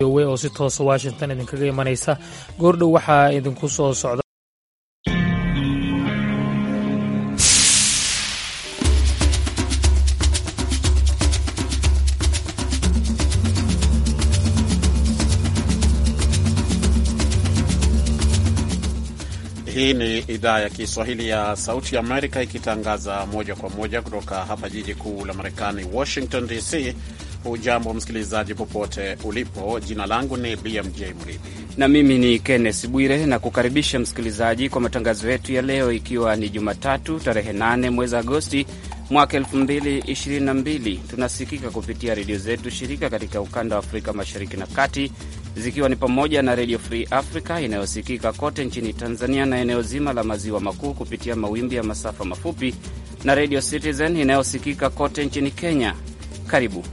oo si toosa washington idinkaga imanaysa goordhow waxaa idinku soo socda Hii ni idhaa ya Kiswahili ya Sauti Amerika ikitangaza moja kwa moja kutoka hapa jiji kuu la Marekani, Washington DC. Hujambo msikilizaji, popote ulipo. Jina langu ni BMJ Mridhi na mimi ni Kenneth Bwire na kukaribisha msikilizaji kwa matangazo yetu ya leo, ikiwa ni Jumatatu tarehe 8 mwezi Agosti mwaka 2022. Tunasikika kupitia redio zetu shirika katika ukanda wa Afrika mashariki na kati, zikiwa ni pamoja na Redio Free Africa inayosikika kote nchini Tanzania na eneo zima la maziwa makuu kupitia mawimbi ya masafa mafupi na Redio Citizen inayosikika kote nchini Kenya. Karibu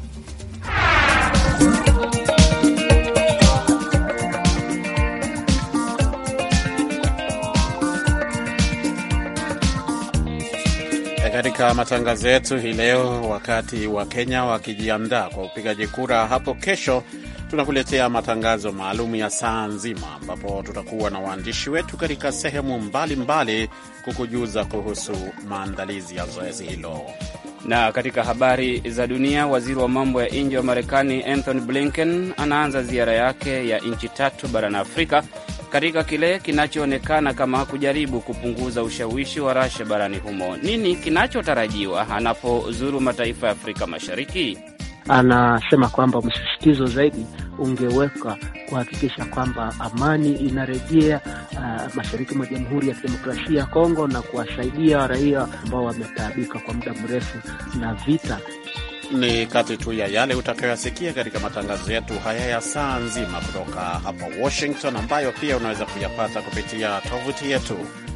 katika matangazo yetu hii leo. Wakati wa Kenya wakijiandaa kwa upigaji kura hapo kesho, tunakuletea matangazo maalum ya saa nzima, ambapo tutakuwa na waandishi wetu katika sehemu mbalimbali kukujuza kuhusu maandalizi ya zoezi hilo. Na katika habari za dunia, waziri wa mambo ya nje wa Marekani Anthony Blinken anaanza ziara yake ya nchi tatu barani Afrika katika kile kinachoonekana kama kujaribu kupunguza ushawishi wa Rasha barani humo. Nini kinachotarajiwa anapozuru mataifa ya Afrika Mashariki? Anasema kwamba msisitizo zaidi ungeweka kuhakikisha kwamba amani inarejea uh, mashariki mwa Jamhuri ya Kidemokrasia ya Kongo na kuwasaidia raia ambao wametaabika kwa muda mrefu na vita. Ni kati tu ya yale utakayoyasikia katika matangazo yetu haya ya saa nzima kutoka hapa Washington, ambayo pia unaweza kuyapata kupitia tovuti yetu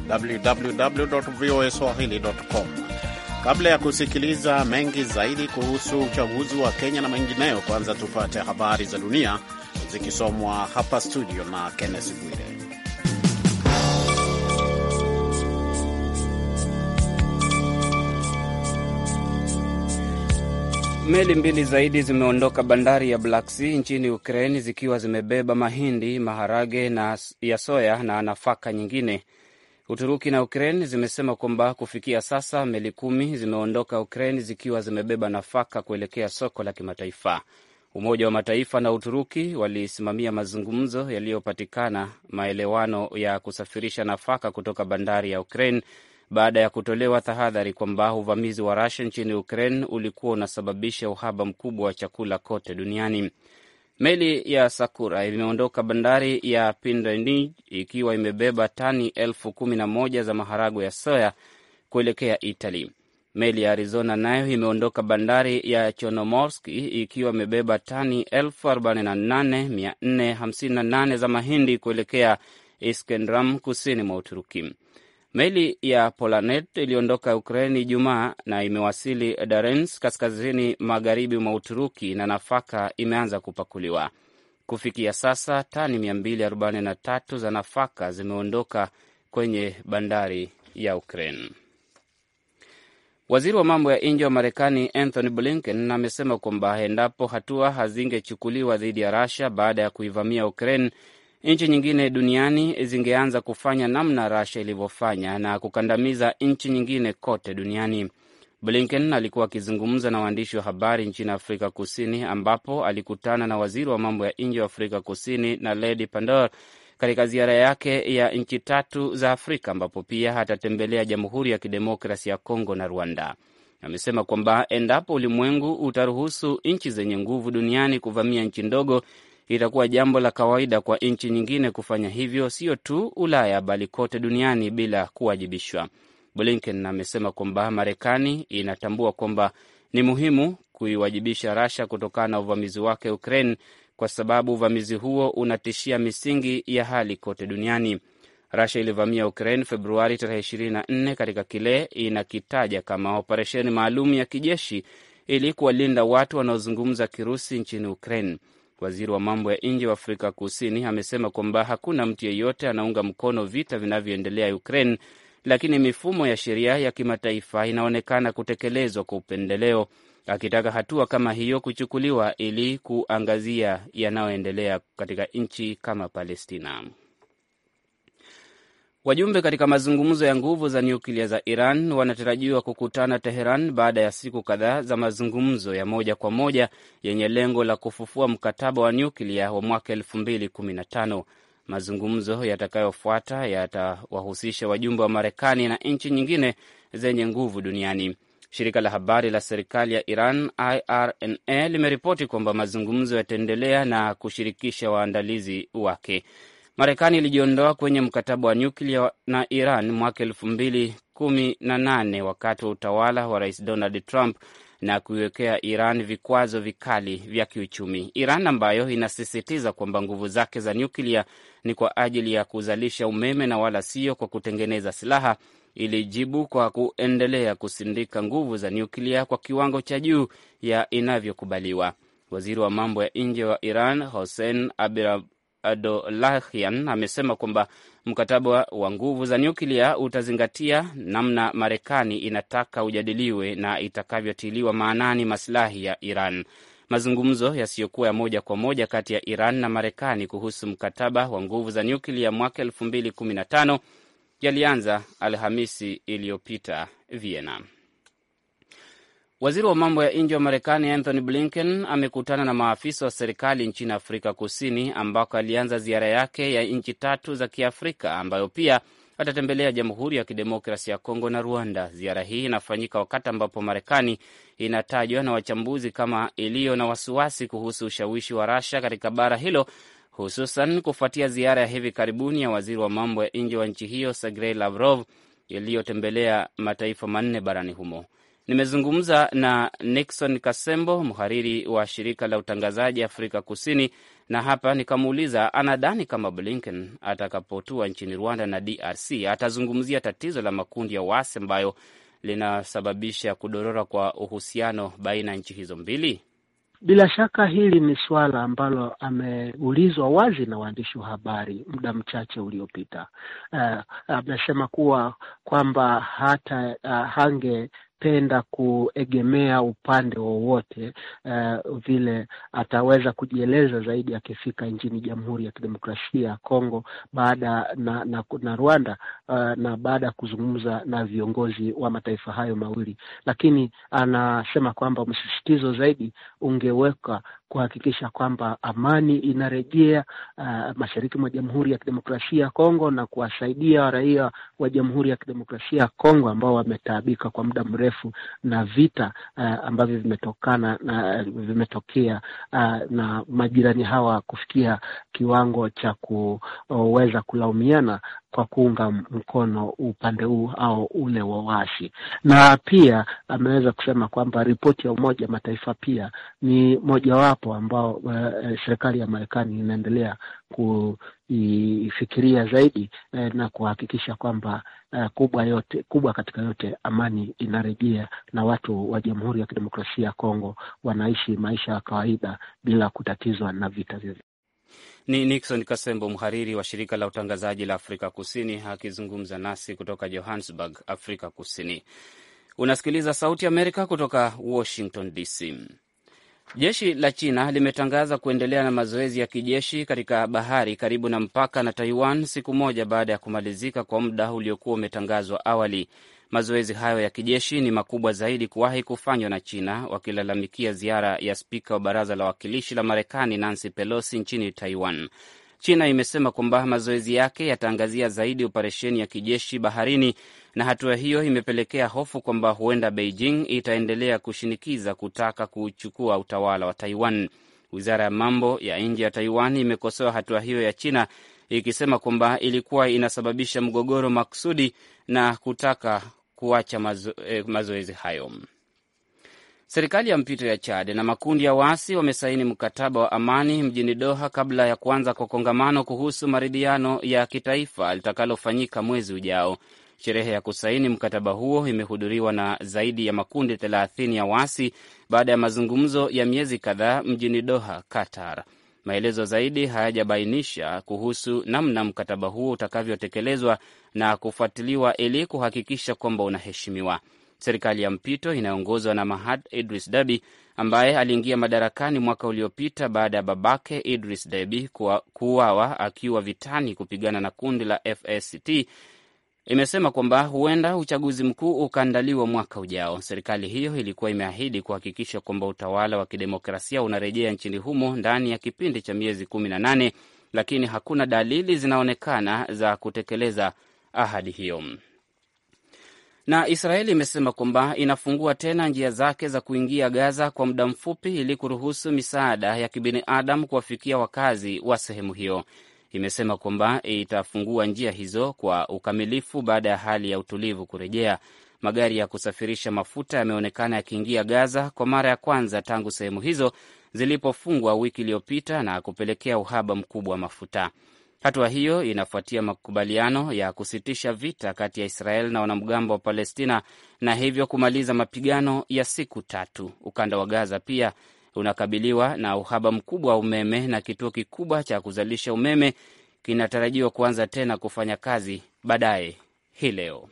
www.voaswahili.com. Kabla ya kusikiliza mengi zaidi kuhusu uchaguzi wa Kenya na mengineyo, kwanza tupate habari za dunia zikisomwa hapa studio na Kenneth Bwire. Meli mbili zaidi zimeondoka bandari ya Black Sea nchini Ukraine zikiwa zimebeba mahindi, maharage na ya soya na nafaka nyingine. Uturuki na Ukraine zimesema kwamba kufikia sasa meli kumi zimeondoka Ukraine zikiwa zimebeba nafaka kuelekea soko la kimataifa. Umoja wa Mataifa na Uturuki walisimamia mazungumzo yaliyopatikana maelewano ya kusafirisha nafaka kutoka bandari ya Ukraine baada ya kutolewa tahadhari kwamba uvamizi wa Rusia nchini Ukraine ulikuwa unasababisha uhaba mkubwa wa chakula kote duniani. Meli ya Sakura imeondoka bandari ya Pindonesia ikiwa imebeba tani elfu kumi na moja za maharagwe ya soya kuelekea Italy. Meli ya Arizona nayo imeondoka bandari ya Chonomorski ikiwa imebeba tani elfu arobaini na nane mia nne hamsini na nane za mahindi kuelekea Iskendram, kusini mwa Uturuki. Meli ya Polanet iliondoka Ukraini Ijumaa na imewasili Darens, kaskazini magharibi mwa Uturuki, na nafaka imeanza kupakuliwa. Kufikia sasa tani 243 za nafaka zimeondoka kwenye bandari ya Ukraine. Waziri wa mambo ya nje wa Marekani Anthony Blinken amesema kwamba endapo hatua hazingechukuliwa dhidi ya Russia baada ya kuivamia Ukraine, nchi nyingine duniani zingeanza kufanya namna Russia ilivyofanya na kukandamiza nchi nyingine kote duniani. Blinken alikuwa akizungumza na waandishi wa habari nchini Afrika Kusini, ambapo alikutana na waziri wa mambo ya nje wa Afrika Kusini na Lady Pandor katika ziara yake ya nchi tatu za Afrika, ambapo pia atatembelea Jamhuri ya Kidemokrasi ya Kongo na Rwanda. Amesema kwamba endapo ulimwengu utaruhusu nchi zenye nguvu duniani kuvamia nchi ndogo itakuwa jambo la kawaida kwa nchi nyingine kufanya hivyo, sio tu Ulaya bali kote duniani bila kuwajibishwa. Blinken amesema kwamba Marekani inatambua kwamba ni muhimu kuiwajibisha Rasha kutokana na uvamizi wake Ukraine, kwa sababu uvamizi huo unatishia misingi ya hali kote duniani. Rasha ilivamia Ukraine Februari tarehe 24 katika kile inakitaja kama operesheni maalum ya kijeshi ili kuwalinda watu wanaozungumza Kirusi nchini Ukraine. Waziri wa mambo ya nje wa Afrika Kusini amesema kwamba hakuna mtu yeyote anaunga mkono vita vinavyoendelea Ukraine, lakini mifumo ya sheria ya kimataifa inaonekana kutekelezwa kwa upendeleo akitaka hatua kama hiyo kuchukuliwa ili kuangazia yanayoendelea katika nchi kama Palestina. Wajumbe katika mazungumzo ya nguvu za nyuklia za Iran wanatarajiwa kukutana Teheran baada ya siku kadhaa za mazungumzo ya moja kwa moja yenye lengo la kufufua mkataba wa nyuklia wa mwaka elfu mbili kumi na tano. Mazungumzo yatakayofuata yatawahusisha wajumbe wa Marekani na nchi nyingine zenye nguvu duniani. Shirika la habari la serikali ya Iran IRNA limeripoti kwamba mazungumzo yataendelea na kushirikisha waandalizi wake. Marekani ilijiondoa kwenye mkataba wa nyuklia na Iran mwaka elfu mbili kumi na nane wakati wa utawala wa Rais Donald Trump na kuiwekea Iran vikwazo vikali vya kiuchumi. Iran ambayo inasisitiza kwamba nguvu zake za nyuklia ni kwa ajili ya kuzalisha umeme na wala sio kwa kutengeneza silaha, ilijibu kwa kuendelea kusindika nguvu za nyuklia kwa kiwango cha juu ya inavyokubaliwa. Waziri wa mambo ya nje wa Iran Hossein Abir Adolahian amesema kwamba mkataba wa nguvu za nyuklia utazingatia namna Marekani inataka ujadiliwe na itakavyotiliwa maanani masilahi ya Iran. Mazungumzo yasiyokuwa ya moja kwa moja kati ya Iran na Marekani kuhusu mkataba wa nguvu za nyuklia mwaka elfu mbili kumi na tano yalianza Alhamisi iliyopita Vienna. Waziri wa mambo ya nje wa Marekani Anthony Blinken amekutana na maafisa wa serikali nchini Afrika Kusini, ambako alianza ziara yake ya nchi tatu za Kiafrika, ambayo pia atatembelea Jamhuri ya Kidemokrasi ya Kongo na Rwanda. Ziara hii inafanyika wakati ambapo Marekani inatajwa na wachambuzi kama iliyo na wasiwasi kuhusu ushawishi wa Rasha katika bara hilo, hususan kufuatia ziara ya hivi karibuni ya waziri wa mambo ya nje wa nchi hiyo Sergei Lavrov iliyotembelea mataifa manne barani humo. Nimezungumza na Nixon Kasembo, mhariri wa shirika la utangazaji Afrika Kusini, na hapa nikamuuliza anadhani kama Blinken atakapotua nchini Rwanda na DRC atazungumzia tatizo la makundi ya waasi ambayo linasababisha kudorora kwa uhusiano baina ya nchi hizo mbili. Bila shaka hili ni suala ambalo ameulizwa wazi na waandishi wa habari muda mchache uliopita. Uh, amesema kuwa kwamba hata uh, hange penda kuegemea upande wowote uh, vile ataweza kujieleza zaidi akifika nchini Jamhuri ya Kidemokrasia ya Kongo baada na, na, na Rwanda uh, na baada ya kuzungumza na viongozi wa mataifa hayo mawili, lakini anasema kwamba msisitizo zaidi ungeweka kuhakikisha kwamba amani inarejea uh, mashariki mwa Jamhuri ya Kidemokrasia ya Kongo na kuwasaidia raia wa Jamhuri ya Kidemokrasia ya Kongo ambao wametaabika kwa muda mrefu na vita uh, ambavyo vimetokana na vimetokea uh, na majirani hawa kufikia kiwango cha kuweza kulaumiana kwa kuunga mkono upande huu au ule wa waasi, na pia ameweza kusema kwamba ripoti ya Umoja Mataifa pia ni mojawapo ambao uh, serikali ya Marekani inaendelea kuifikiria zaidi uh, na kuhakikisha kwamba uh, kubwa yote kubwa katika yote amani inarejea na watu wa Jamhuri ya Kidemokrasia ya Kongo wanaishi maisha ya kawaida bila kutatizwa na vita vyovyote. Ni Nixon Kasembo, mhariri wa shirika la utangazaji la Afrika Kusini, akizungumza nasi kutoka Johannesburg, Afrika Kusini. Unasikiliza Sauti Amerika kutoka Washington DC. Jeshi la China limetangaza kuendelea na mazoezi ya kijeshi katika bahari karibu na mpaka na Taiwan siku moja baada ya kumalizika kwa muda uliokuwa umetangazwa awali. Mazoezi hayo ya kijeshi ni makubwa zaidi kuwahi kufanywa na China, wakilalamikia ziara ya spika wa baraza la wawakilishi la Marekani Nancy Pelosi nchini Taiwan. China imesema kwamba mazoezi yake yataangazia zaidi operesheni ya kijeshi baharini, na hatua hiyo imepelekea hofu kwamba huenda Beijing itaendelea kushinikiza kutaka kuchukua utawala wa Taiwan. Wizara ya mambo ya nje ya Taiwan imekosoa hatua hiyo ya China ikisema kwamba ilikuwa inasababisha mgogoro makusudi na kutaka kuacha mazo, eh, mazoezi hayo. Serikali ya mpito ya Chad na makundi ya waasi wamesaini mkataba wa amani mjini Doha kabla ya kuanza kwa kongamano kuhusu maridhiano ya kitaifa litakalofanyika mwezi ujao. Sherehe ya kusaini mkataba huo imehudhuriwa na zaidi ya makundi thelathini ya waasi baada ya mazungumzo ya miezi kadhaa mjini Doha, Qatar. Maelezo zaidi hayajabainisha kuhusu namna mkataba huo utakavyotekelezwa na kufuatiliwa ili kuhakikisha kwamba unaheshimiwa. Serikali ya mpito inayoongozwa na Mahad Idris Deby ambaye aliingia madarakani mwaka uliopita baada ya babake Idris Deby kuuawa akiwa vitani kupigana na kundi la FSCT imesema kwamba huenda uchaguzi mkuu ukaandaliwa mwaka ujao. Serikali hiyo ilikuwa imeahidi kuhakikisha kwamba utawala wa kidemokrasia unarejea nchini humo ndani ya kipindi cha miezi kumi na nane, lakini hakuna dalili zinaonekana za kutekeleza ahadi hiyo. Na Israeli imesema kwamba inafungua tena njia zake za kuingia Gaza kwa muda mfupi ili kuruhusu misaada ya kibinadamu kuwafikia wakazi wa sehemu hiyo. Imesema kwamba itafungua njia hizo kwa ukamilifu baada ya hali ya utulivu kurejea. Magari ya kusafirisha mafuta yameonekana yakiingia Gaza kwa mara ya kwanza tangu sehemu hizo zilipofungwa wiki iliyopita na kupelekea uhaba mkubwa wa mafuta. Hatua hiyo inafuatia makubaliano ya kusitisha vita kati ya Israel na wanamgambo wa Palestina na hivyo kumaliza mapigano ya siku tatu. Ukanda wa Gaza pia unakabiliwa na uhaba mkubwa wa umeme na kituo kikubwa cha kuzalisha umeme kinatarajiwa kuanza tena kufanya kazi baadaye hii leo.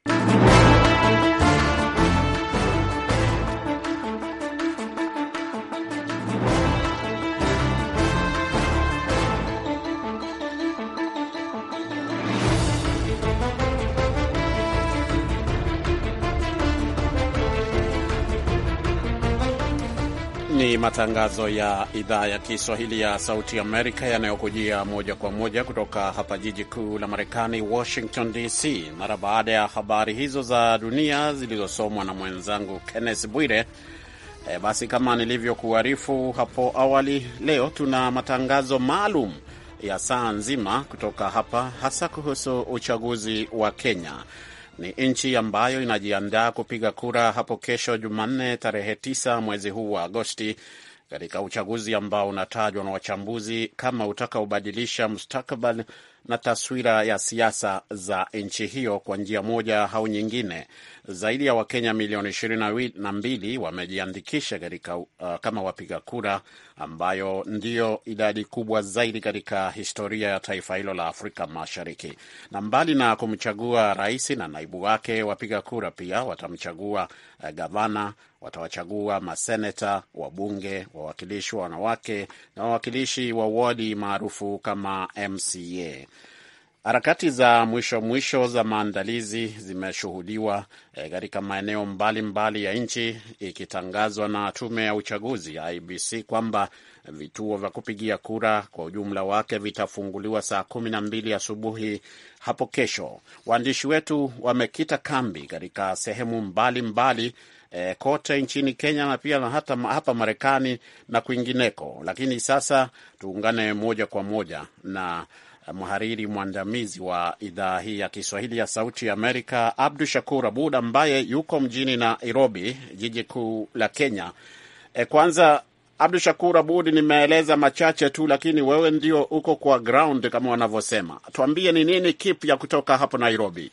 Ni matangazo ya idhaa ya Kiswahili ya Sauti Amerika yanayokujia moja kwa moja kutoka hapa jiji kuu la Marekani, Washington DC. Mara baada ya habari hizo za dunia zilizosomwa na mwenzangu Kenneth Bwire, e, basi kama nilivyokuarifu hapo awali, leo tuna matangazo maalum ya saa nzima kutoka hapa, hasa kuhusu uchaguzi wa Kenya. Ni nchi ambayo inajiandaa kupiga kura hapo kesho Jumanne, tarehe 9 mwezi huu wa Agosti, katika uchaguzi ambao unatajwa na wachambuzi kama utakaobadilisha mustakabali na taswira ya siasa za nchi hiyo kwa njia moja au nyingine. Zaidi ya Wakenya milioni ishirini na mbili wamejiandikisha katika uh, kama wapiga kura, ambayo ndiyo idadi kubwa zaidi katika historia ya taifa hilo la Afrika Mashariki. Na mbali na kumchagua rais na naibu wake, wapiga kura pia watamchagua uh, gavana, watawachagua maseneta, wabunge, wawakilishi wa wanawake na wawakilishi wa wadi maarufu kama MCA. Harakati za mwisho mwisho za maandalizi zimeshuhudiwa katika e, maeneo mbalimbali ya nchi, ikitangazwa na tume ya uchaguzi ya IBC kwamba vituo vya kupigia kura kwa ujumla wake vitafunguliwa saa kumi na mbili asubuhi hapo kesho. Waandishi wetu wamekita kambi katika sehemu mbalimbali mbali, e, kote nchini Kenya na pia na hata hapa Marekani na kwingineko, lakini sasa tuungane moja kwa moja na mhariri mwandamizi wa idhaa hii ya Kiswahili ya Sauti ya Amerika, Abdu Shakur Abud ambaye yuko mjini Nairobi, jiji kuu la Kenya. E, kwanza Abdu Shakur Abud, nimeeleza machache tu, lakini wewe ndio uko kwa ground kama wanavyosema. Tuambie ni nini kipya kutoka hapo Nairobi?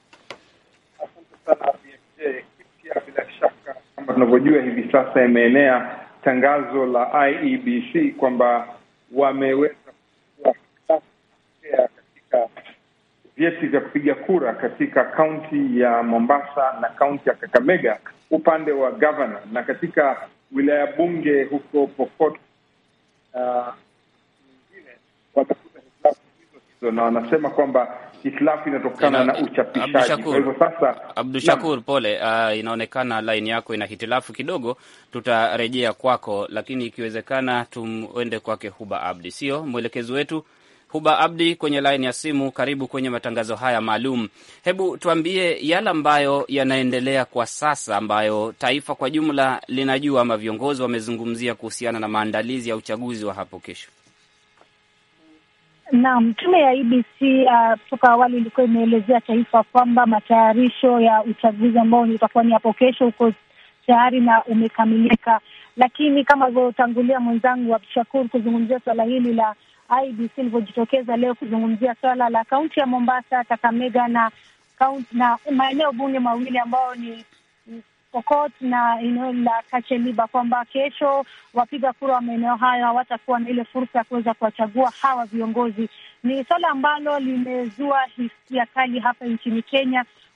Asante sana kipya, bila shaka kama tunavyojua hivi sasa imeenea tangazo la IEBC kwamba wameweza katika vyeti vya kupiga kura katika kaunti ya Mombasa na kaunti ya Kakamega upande wa gavana, na katika wilaya bunge huko Pokot nyingine uh, watakuta hitilafu hizo hizo, na wanasema kwamba hitilafu inatokana na uchapishaji. Kwa hivyo sasa, Abdu Shakur, pole. Uh, inaonekana laini yako ina hitilafu kidogo, tutarejea kwako, lakini ikiwezekana tumwende kwake Huba Abdi, sio mwelekezi wetu Huba Abdi kwenye laini ya simu. Karibu kwenye matangazo haya maalum. Hebu tuambie yale ambayo yanaendelea kwa sasa, ambayo taifa kwa jumla linajua ama viongozi wamezungumzia kuhusiana na maandalizi ya uchaguzi wa hapo kesho. Naam, tume ya IBC kutoka uh, awali ilikuwa imeelezea taifa kwamba matayarisho ya uchaguzi ambao utakuwa ni hapo kesho uko tayari na umekamilika, lakini kama alivyotangulia mwenzangu Abdushakur kuzungumzia suala hili la IBC ilivyojitokeza leo kuzungumzia swala la kaunti ya Mombasa, Kakamega na kaunti na maeneo bunge mawili ambayo ni Pokot na eneo la Kacheliba, kwamba kesho wapiga kura wa maeneo hayo hawatakuwa na ile fursa ya kuweza kuwachagua hawa viongozi. Ni swala ambalo limezua hisia kali hapa nchini Kenya,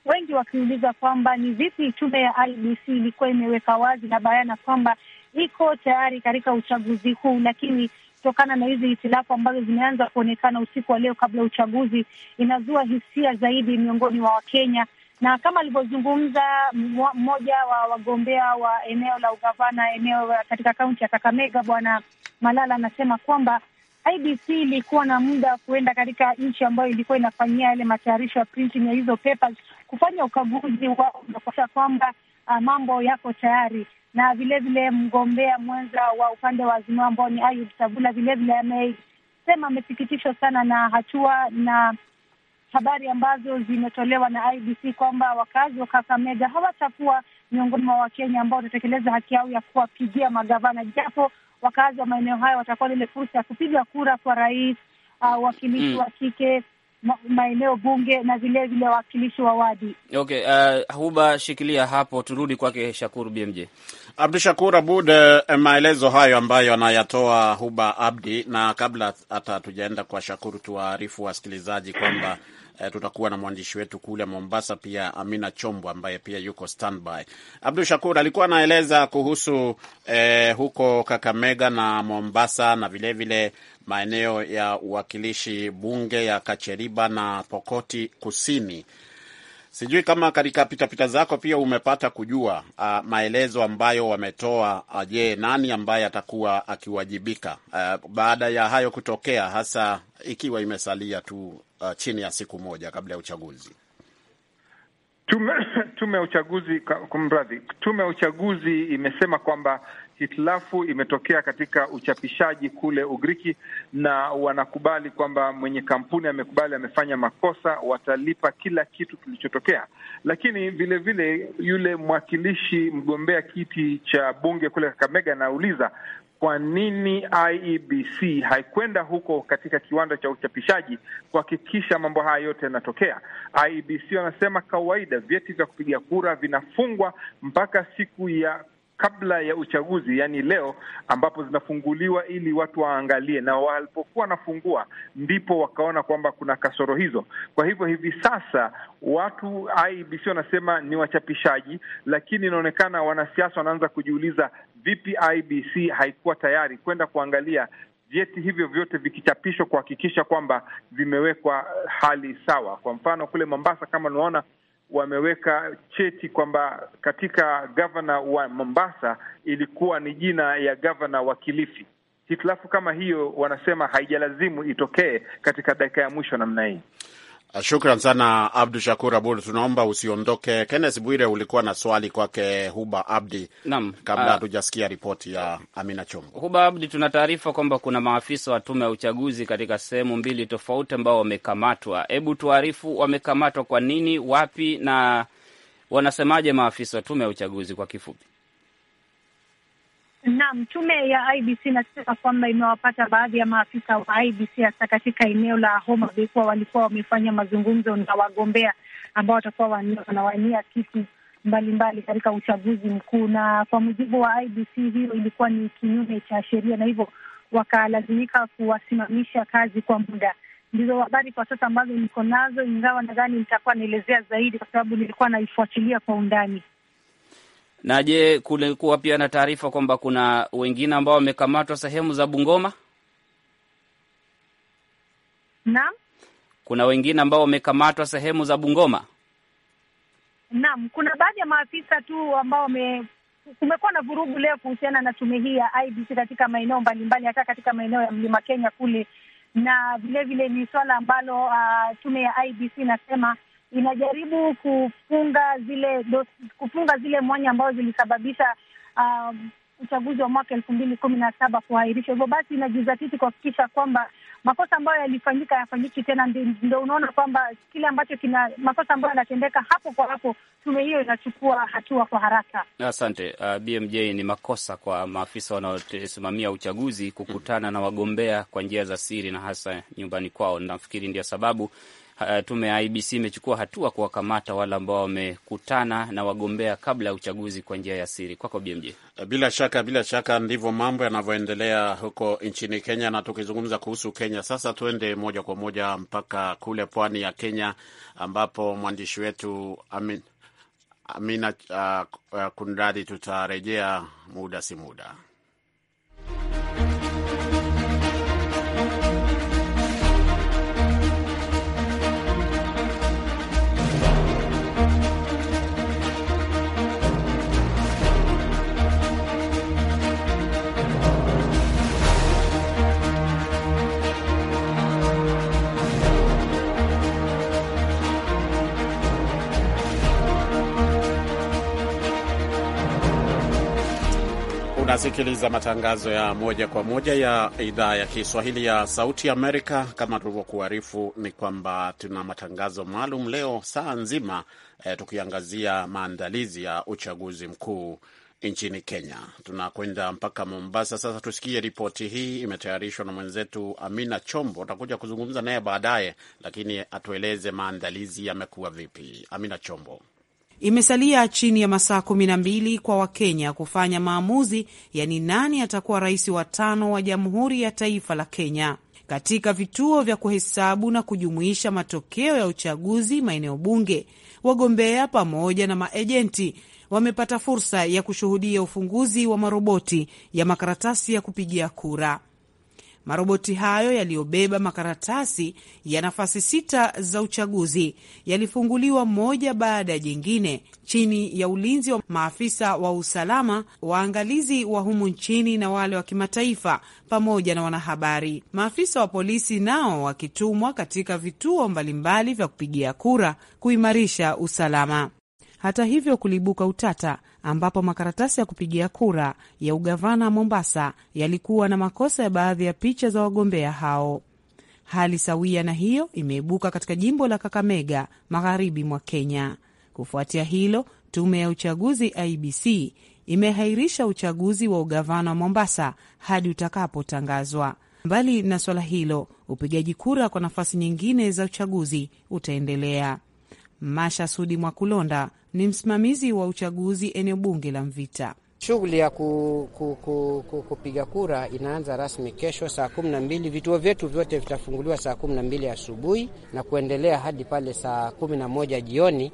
wengi wakiuliza kwamba ni vipi tume ya IBC ilikuwa imeweka wazi na bayana kwamba iko tayari katika uchaguzi huu, lakini kutokana na hizi hitilafu ambazo zimeanza kuonekana usiku wa leo kabla ya uchaguzi, inazua hisia zaidi miongoni mwa Wakenya na kama alivyozungumza mmoja wa wagombea wa eneo la ugavana eneo katika kaunti ya Kakamega, Bwana Malala anasema kwamba IBC ilikuwa na muda wa kuenda katika nchi ambayo ilikuwa inafanyia yale matayarisho ya printing ya hizo papers, kufanya ukaguzi wao na kuakisha kwamba uh, mambo yako tayari na vilevile mgombea mwenza wa upande wa Azimio ambao ni Ayub Savula vilevile amesema amesikitishwa sana na hatua na habari ambazo zimetolewa na IBC kwamba wakazi wa Kakamega hawatakuwa miongoni mwa Wakenya ambao watatekeleza haki yao ya kuwapigia magavana, japo wakazi wa maeneo hayo watakuwa na ile fursa ya kupiga kura kwa rais, wawakilishi uh, wa kike ma, maeneo bunge na vilevile wawakilishi wa wadi. Okay, uh, Huba shikilia hapo, turudi kwake Shakuru BMJ. Abdu Shakur Abud, uh, maelezo hayo ambayo anayatoa Huba Abdi, na kabla hata hatujaenda kwa Shakuru, tuwaarifu wasikilizaji kwamba Uh, tutakuwa na mwandishi wetu kule Mombasa pia Amina Chombo ambaye pia yuko standby. Abdu Shakur alikuwa anaeleza kuhusu uh, huko Kakamega na Mombasa na vilevile maeneo ya uwakilishi bunge ya Kacheriba na Pokoti Kusini. Sijui kama katika pitapita zako pia umepata kujua uh, maelezo ambayo wametoa. Uh, je, nani ambaye atakuwa akiwajibika uh, baada ya hayo kutokea, hasa ikiwa imesalia tu uh, chini ya siku moja kabla ya uchaguzi? Tume tume ya uchaguzi kumradhi, tume ya uchaguzi imesema kwamba hitilafu imetokea katika uchapishaji kule Ugiriki, na wanakubali kwamba mwenye kampuni amekubali amefanya makosa, watalipa kila kitu kilichotokea. Lakini vile vile yule mwakilishi mgombea kiti cha bunge kule Kakamega anauliza kwa nini IEBC haikwenda huko katika kiwanda cha uchapishaji kuhakikisha mambo haya yote yanatokea. IEBC wanasema kawaida vyeti vya kupiga kura vinafungwa mpaka siku ya kabla ya uchaguzi, yaani leo, ambapo zinafunguliwa ili watu waangalie, na walipokuwa wanafungua ndipo wakaona kwamba kuna kasoro hizo. Kwa hivyo hivi sasa watu IEBC wanasema ni wachapishaji, lakini inaonekana wanasiasa wanaanza kujiuliza vipi IEBC haikuwa tayari kwenda kuangalia vyeti hivyo vyote vikichapishwa kuhakikisha kwamba vimewekwa hali sawa. Kwa mfano kule Mombasa, kama unaona wameweka cheti kwamba katika gavana wa Mombasa ilikuwa ni jina ya gavana wa Kilifi. Hitilafu kama hiyo wanasema haijalazimu itokee katika dakika ya mwisho namna hii. Shukran sana Abdu Shakur Abud, tunaomba usiondoke. Kenneth Bwire, ulikuwa na swali kwake Huba Abdi Naam, kabla ah, hatujasikia ripoti ya Amina Chombo. Huba Abdi, tuna taarifa kwamba kuna maafisa wa tume ya uchaguzi katika sehemu mbili tofauti ambao wamekamatwa. Hebu tuarifu, wamekamatwa kwa nini, wapi, na wanasemaje maafisa wa tume ya uchaguzi kwa kifupi? Naam, tume ya IBC inasema kwamba imewapata baadhi ya maafisa wa IBC hasa katika eneo la Homa Bay kuwa walikuwa wamefanya mazungumzo na wagombea ambao watakuwa wanawania kiti mbalimbali katika uchaguzi mkuu, na kwa mujibu wa IBC hiyo ilikuwa ni kinyume cha sheria, na hivyo wakalazimika kuwasimamisha kazi kwa muda. Ndizo habari kwa sasa ambazo niko nazo, ingawa nadhani nitakuwa naelezea zaidi kwa sababu nilikuwa naifuatilia kwa undani. Na je, kulikuwa pia na taarifa kwamba kuna wengine ambao wamekamatwa sehemu za Bungoma? Naam, Kuna wengine ambao wamekamatwa sehemu za Bungoma? naam, kuna baadhi ya maafisa tu ambao wame kumekuwa na vurugu leo kuhusiana na tume hii ya IBC katika maeneo mbalimbali, hata katika maeneo ya Mlima Kenya kule, na vilevile ni swala ambalo uh, tume ya IBC inasema inajaribu kufunga zile dos, kufunga zile mwanya ambazo zilisababisha um, uchaguzi wa mwaka elfu mbili kumi na saba kuahirishwa. Hivyo basi inajizatiti kuhakikisha kwamba makosa ambayo yalifanyika yafanyiki tena. Ndo unaona kwamba kile ambacho kina makosa ambayo yanatendeka hapo kwa hapo, tume hiyo inachukua hatua kwa haraka. Asante. Uh, BMJ, ni makosa kwa maafisa wanaosimamia uchaguzi kukutana na wagombea kwa njia za siri na hasa nyumbani kwao. Nafikiri ndio sababu uh, tume ya IBC imechukua hatua kuwakamata wale ambao wamekutana na wagombea kabla ya uchaguzi kwa njia ya siri. Kwako BMJ. Bila shaka, bila shaka ndivyo mambo yanavyoendelea huko nchini Kenya. Na tukizungumza kuhusu Kenya sasa, tuende moja kwa moja mpaka kule pwani ya Kenya ambapo mwandishi wetu Amin, Amina uh, uh, Kundadi, tutarejea muda si muda. Unasikiliza matangazo ya moja kwa moja ya idhaa ya Kiswahili ya Sauti Amerika. Kama tulivyokuarifu, ni kwamba tuna matangazo maalum leo saa nzima eh, tukiangazia maandalizi ya uchaguzi mkuu nchini Kenya. Tunakwenda mpaka Mombasa sasa. Tusikie ripoti hii, imetayarishwa na mwenzetu Amina Chombo. Utakuja kuzungumza naye baadaye, lakini atueleze maandalizi yamekuwa vipi. Amina Chombo. Imesalia chini ya masaa kumi na mbili kwa Wakenya kufanya maamuzi ya ni nani atakuwa rais wa tano wa Jamhuri ya Taifa la Kenya. Katika vituo vya kuhesabu na kujumuisha matokeo ya uchaguzi maeneo bunge, wagombea pamoja na maejenti wamepata fursa ya kushuhudia ufunguzi wa maroboti ya makaratasi ya kupigia kura. Maroboti hayo yaliyobeba makaratasi ya nafasi sita za uchaguzi yalifunguliwa moja baada ya jingine chini ya ulinzi wa maafisa wa usalama, waangalizi wa humu nchini na wale wa kimataifa, pamoja na wanahabari. Maafisa wa polisi nao wakitumwa katika vituo mbalimbali vya kupigia kura kuimarisha usalama. Hata hivyo, kuliibuka utata ambapo makaratasi ya kupigia kura ya ugavana Mombasa yalikuwa na makosa ya baadhi ya picha za wagombea hao. Hali sawia na hiyo imeibuka katika jimbo la Kakamega, magharibi mwa Kenya. Kufuatia hilo, tume ya uchaguzi IBC imehairisha uchaguzi wa ugavana wa Mombasa hadi utakapotangazwa. Mbali na swala hilo, upigaji kura kwa nafasi nyingine za uchaguzi utaendelea. Masha Sudi Mwakulonda ni msimamizi wa uchaguzi eneo bunge la Mvita. Shughuli ya ku, ku, ku, ku, kupiga kura inaanza rasmi kesho saa kumi na mbili. Vituo vyetu vyote vitafunguliwa saa kumi na mbili asubuhi na kuendelea hadi pale saa kumi na moja jioni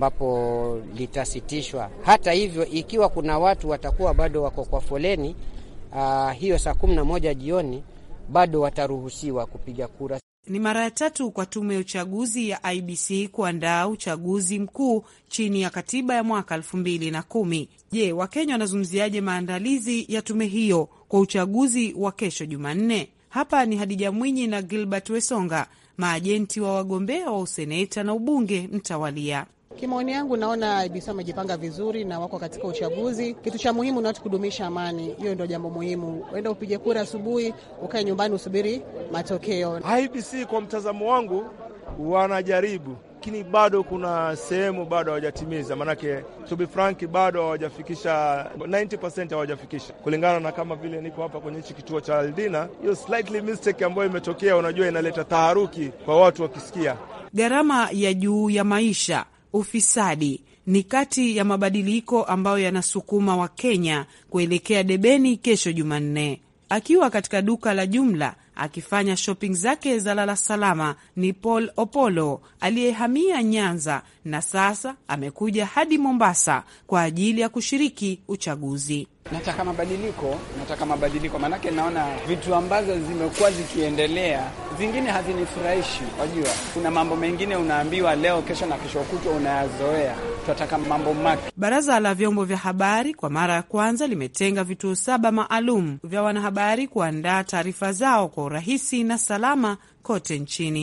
ambapo litasitishwa. Hata hivyo, ikiwa kuna watu watakuwa bado wako kwa foleni, uh, hiyo saa kumi na moja jioni bado wataruhusiwa kupiga kura. Ni mara ya tatu kwa tume ya uchaguzi ya IBC kuandaa uchaguzi mkuu chini ya katiba ya mwaka elfu mbili na kumi. Je, Wakenya wanazungumziaje maandalizi ya tume hiyo kwa uchaguzi wa kesho Jumanne? Hapa ni Hadija Mwinyi na Gilbert Wesonga, maajenti wa wagombea wa useneta na ubunge mtawalia. Kimaoni yangu naona IBC wamejipanga vizuri na wako katika uchaguzi. Kitu cha muhimu ni watu kudumisha amani, hiyo ndio jambo muhimu. Uenda upige kura asubuhi, ukae nyumbani usubiri matokeo. IBC kwa mtazamo wangu wanajaribu, lakini bado kuna sehemu bado hawajatimiza, maanake to be frank, bado hawajafikisha 90% hawajafikisha, kulingana na kama vile niko hapa kwenye hichi kituo cha Aldina. Hiyo slightly mistake ambayo imetokea, unajua inaleta taharuki kwa watu wakisikia. Gharama ya juu ya maisha ufisadi ni kati ya mabadiliko ambayo yanasukuma Wakenya kuelekea debeni kesho Jumanne. Akiwa katika duka la jumla akifanya shopping zake za lala salama, ni Paul Opolo aliyehamia Nyanza na sasa amekuja hadi Mombasa kwa ajili ya kushiriki uchaguzi. Nataka mabadiliko, nataka mabadiliko, maanake naona vitu ambazo zimekuwa zikiendelea zingine hazinifurahishi. Wajua, kuna mambo mengine unaambiwa leo, kesho na kesho kutwa unayazoea. Tunataka mambo mapya. Baraza la vyombo vya habari kwa mara ya kwanza limetenga vituo saba maalum vya wanahabari kuandaa taarifa zao kwa urahisi na salama kote nchini.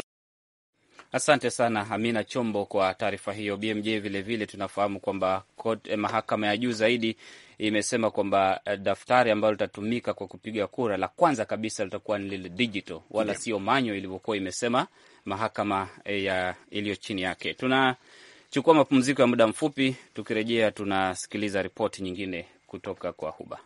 Asante sana Amina Chombo kwa taarifa hiyo. BMJ vilevile vile tunafahamu kwamba eh, mahakama ya juu zaidi imesema kwamba eh, daftari ambalo litatumika kwa kupiga kura la kwanza kabisa litakuwa ni lile digital, wala yeah, sio manyo ilivyokuwa imesema mahakama ya iliyo chini yake. Tunachukua mapumziko ya muda mfupi, tukirejea tunasikiliza ripoti nyingine kutoka kwa Huba.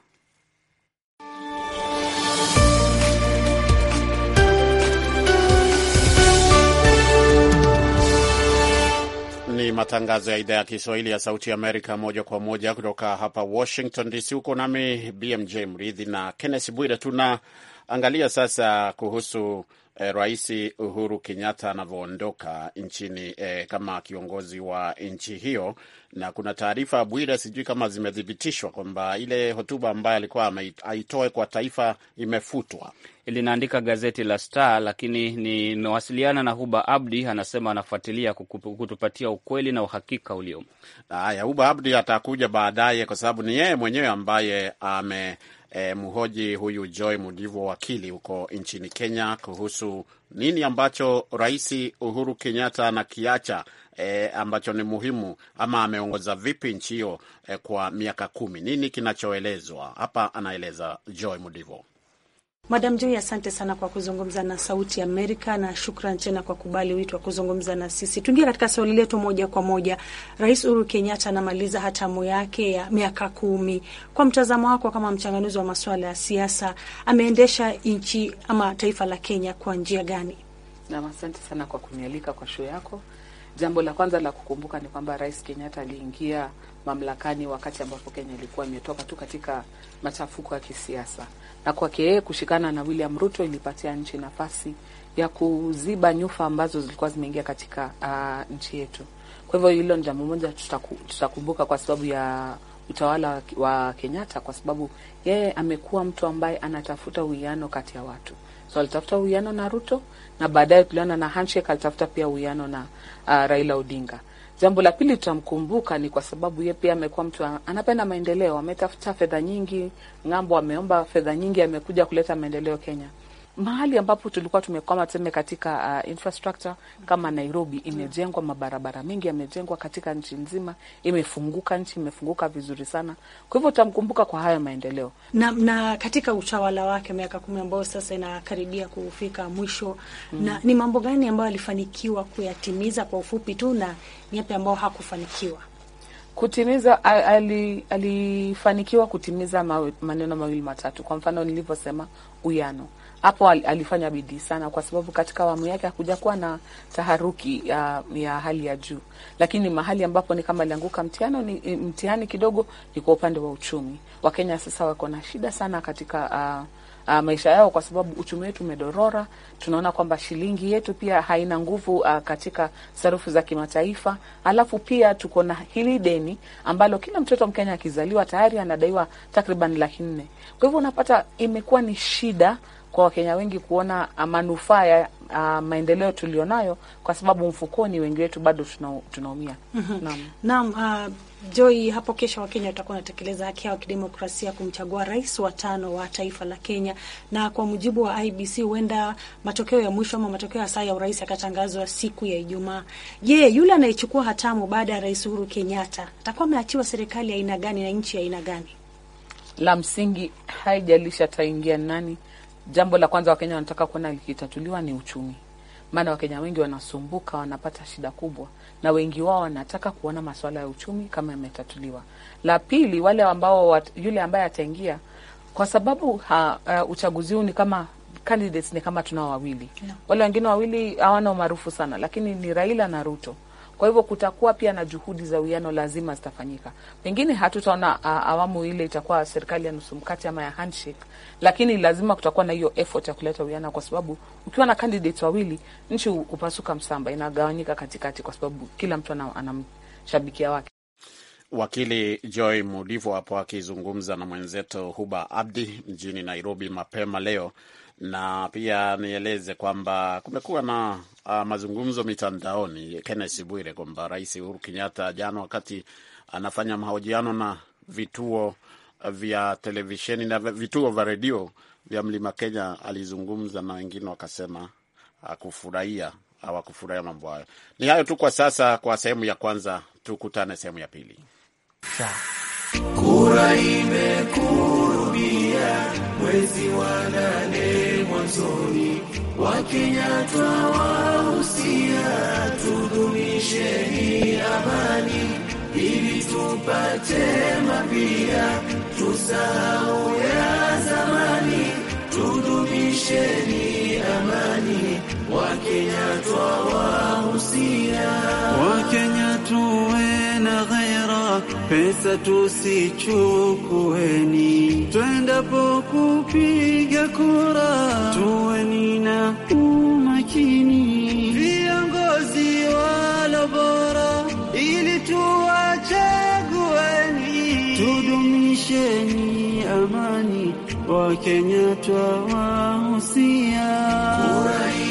matangazo ya idhaa ya Kiswahili ya Sauti ya Amerika, moja kwa moja kutoka hapa Washington DC. Huko nami BMJ Mridhi na Kenneth Bwire. Tunaangalia sasa kuhusu eh, Rais Uhuru Kenyatta anavyoondoka nchini eh, kama kiongozi wa nchi hiyo, na kuna taarifa Bwire, sijui kama zimethibitishwa kwamba ile hotuba ambayo alikuwa aitoe kwa taifa imefutwa linaandika gazeti la Star, lakini nimewasiliana na Huba Abdi, anasema anafuatilia kutupatia ukweli na uhakika uliomo. Haya, Huba Abdi atakuja baadaye, kwa sababu ni yeye mwenyewe ambaye ame E, mhoji huyu Joy Mudivo, wakili huko nchini Kenya, kuhusu nini ambacho Rais Uhuru Kenyatta anakiacha e, ambacho ni muhimu ama ameongoza vipi nchi hiyo e, kwa miaka kumi. Nini kinachoelezwa hapa? Anaeleza Joy Mudivo. Madam Joy, asante sana kwa kuzungumza na Sauti Amerika na shukran tena kwa kubali wito wa kuzungumza na sisi. Tuingie katika swali letu moja kwa moja. Rais Uhuru Kenyatta anamaliza hatamu yake ya miaka kumi. Kwa mtazamo wako kama mchanganuzi wa masuala ya siasa, ameendesha nchi ama taifa la Kenya kwa njia gani? Nam, asante sana kwa kunialika kwa show yako. Jambo la kwanza la kukumbuka ni kwamba Rais Kenyatta aliingia mamlakani wakati ambapo Kenya ilikuwa imetoka tu katika machafuko ya kisiasa, na kwake yeye kushikana na William Ruto ilipatia nchi nafasi ya kuziba nyufa ambazo zilikuwa zimeingia katika uh, nchi yetu. Kwa hivyo hilo ni jambo moja tutaku, tutakumbuka kwa sababu ya utawala wa Kenyatta, kwa sababu yeye amekuwa mtu ambaye anatafuta uwiano kati ya watu. So alitafuta uwiano na Ruto na baadaye tuliona na handshake, alitafuta pia uwiano na uh, Raila Odinga. Jambo la pili tutamkumbuka ni kwa sababu yeye pia amekuwa mtu anapenda maendeleo, ametafuta fedha nyingi ng'ambo, ameomba fedha nyingi, amekuja kuleta maendeleo Kenya. Mahali ambapo tulikuwa tumekwama tuseme katika uh, infrastructure kama Nairobi, imejengwa mabarabara mengi, yamejengwa katika nchi nzima, imefunguka, nchi imefunguka vizuri sana. Kwa hivyo tutamkumbuka kwa haya maendeleo na, na katika utawala wake miaka kumi ambayo sasa inakaribia kufika mwisho mm. na ni mambo gani ambayo alifanikiwa kuyatimiza kwa ufupi tu na ni yapi ambayo hakufanikiwa kutimiza? Ali, alifanikiwa kutimiza mawe, maneno mawili matatu. Kwa mfano nilivyosema, uyano hapo alifanya bidii sana, kwa sababu katika awamu yake hakuja kuwa na taharuki ya, ya hali ya juu, lakini mahali ambapo ni kama alianguka mtihani ni mtihani kidogo ni kwa upande wa uchumi. Wakenya sasa wako na shida sana katika uh, uh, maisha yao, kwa sababu uchumi wetu umedorora. Tunaona kwamba shilingi yetu pia haina nguvu uh, katika sarufu za kimataifa, alafu pia tuko na hili deni ambalo kila mtoto Mkenya akizaliwa tayari anadaiwa takriban laki nne. Kwa hivyo unapata imekuwa ni shida kwa Wakenya wengi kuona manufaa ya uh, maendeleo tulionayo, kwa sababu mfukoni wengi wetu bado tuna, tunaumia. Naam, naam. Uh, Joy, hapo kesho Wakenya watakuwa wanatekeleza haki yao kidemokrasia kumchagua rais wa tano wa taifa la Kenya, na kwa mujibu wa IBC huenda matokeo ya mwisho ama matokeo ya saa ya urais yakatangazwa siku ya Ijumaa. Je, yule anayechukua hatamu baada ya Rais Uhuru Kenyatta atakuwa ameachiwa serikali ya aina gani na nchi ya aina gani? La msingi haijalisha ataingia nani Jambo la kwanza Wakenya wanataka kuona likitatuliwa ni uchumi, maana Wakenya wengi wanasumbuka, wanapata shida kubwa, na wengi wao wanataka kuona masuala ya uchumi kama yametatuliwa. La pili, wale ambao wat, yule ambaye ataingia, kwa sababu ha, uh, uchaguzi huu ni kama candidates ni kama tunao wawili yeah. Wale wengine wawili hawana umaarufu sana, lakini ni Raila na Ruto. Kwa hivyo kutakuwa pia na juhudi za uwiano lazima zitafanyika. Pengine hatutaona uh, awamu ile itakuwa serikali ya nusu mkate ama ya handshake, lakini lazima kutakuwa na hiyo effort ya kuleta uwiano, kwa sababu ukiwa na candidates wawili, nchi hupasuka msamba, inagawanyika katikati, kwa sababu kila mtu anamshabikia wake. Wakili Joy Mudivo hapo akizungumza na mwenzetu Huba Abdi mjini Nairobi mapema leo na pia nieleze kwamba kumekuwa na uh, mazungumzo mitandaoni, Kenneth Bwire, kwamba Rais Uhuru Kenyatta jana, wakati anafanya mahojiano na vituo vya televisheni na vituo vya redio vya Mlima Kenya, alizungumza na wengine wakasema hakufurahia hawakufurahia mambo hayo. Ni hayo tu kwa sasa, kwa sehemu ya kwanza. Tukutane sehemu ya pili. Kura imekurubia mwezi wa nane mwanzoni, Wakenya twawahusia tudumisheni amani, ili tupate mapya, tusahau ya zamani. Tudumisheni amani, Wakenya twawahusia, Wakenya tuwe na ghaira, pesa tusichukueni, twendapo kupiga kura tuweni na umakini, viongozi walo bora ili tuwachagueni, tudumisheni amani, Wakenya twawahusia kura